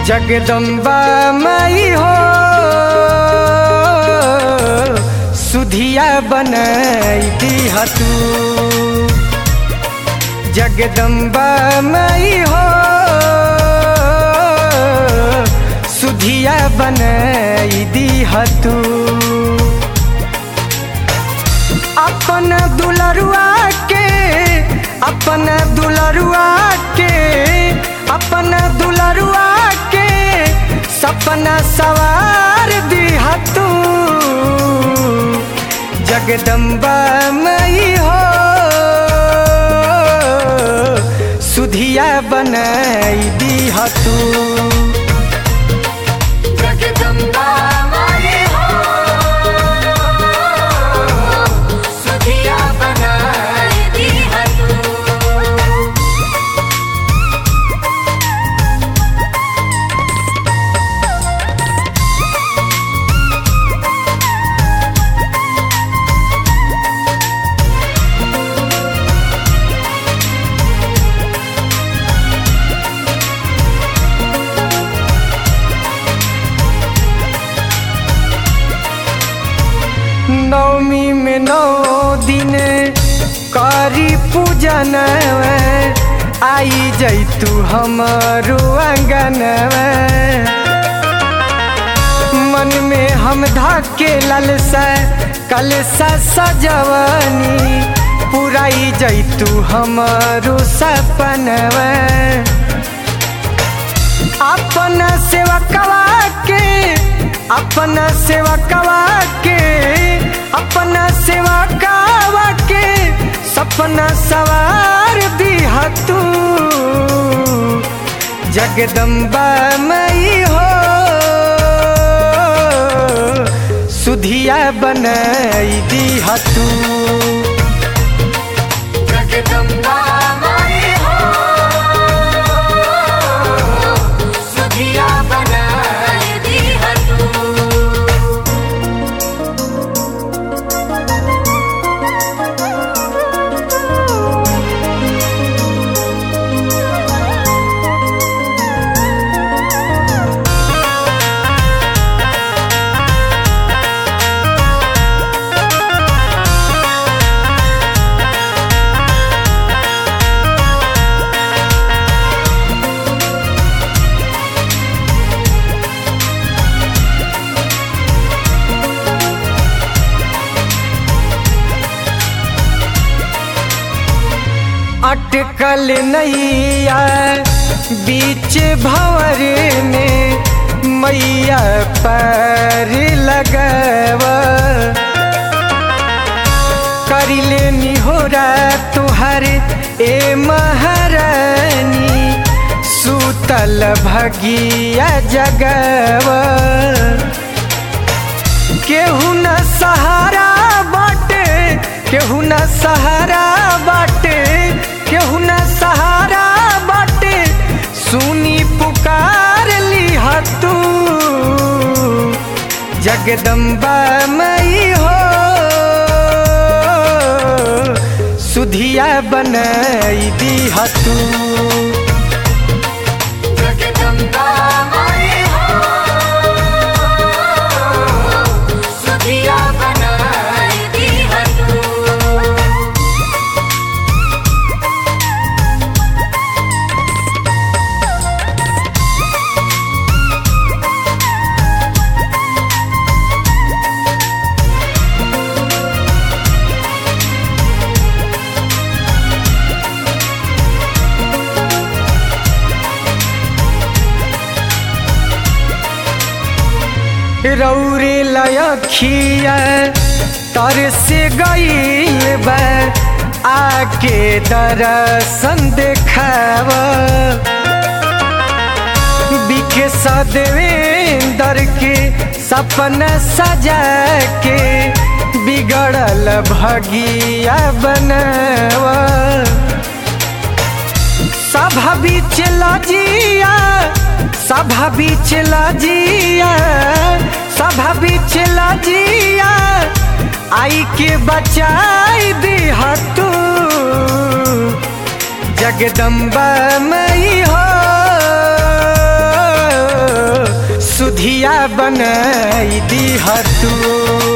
जगदम्बा मई हो सुधिया बनई दीह तू जगदम्बा मई हो सुधिया बनई दीह तू अपन दुलरुआ के अपन दुलरुआ के अपन दुलरुआ के सपना सवार दिह तू जगदम्बा मई हो सुधिया बनई दीह तू जगदम्बा माई हो सुधिया बनाई दीह तू नवमी में नौ दिन करी पूजन आई जैतू हमारो आंगन मन में हम धाके ललसा कलसा सजवनी पुराई जैतू हमारो सपनवा अपना सेवकवा के अपना सेवकवा के अपना सेवकवा के सपना सवार दिह तू जगदम्बा मई हो सुधिया बनई दीह तू जगदम्बा माई हो सुधिया बनाई दीह तू अटकल नैया बीच भंवर में मैया पर लगव करिले निहोरा तुहर ए महारानी सूतल भगिया जगव केहू न सहारा बाटे केहू न सहारा बाटे केहू न सहारा बाटे सुनी पुकार लिह तू जगदम्बा मई हो सुधिया बनई दीह तू जगदम्बा माई हो सुधिया बनाई दीह तू रौरे लयखिया तर से गईल बा आके दर्शन देखाव बिके सदेवेंदर के सपना सजा के बिगड़ल भगिया बनवा सभा बीच लजिया सभा बीच लजिया सभा बीच लजिया आई के बचाई दिह तू जगदम्बा मई हो सुधिया बनाई दी तू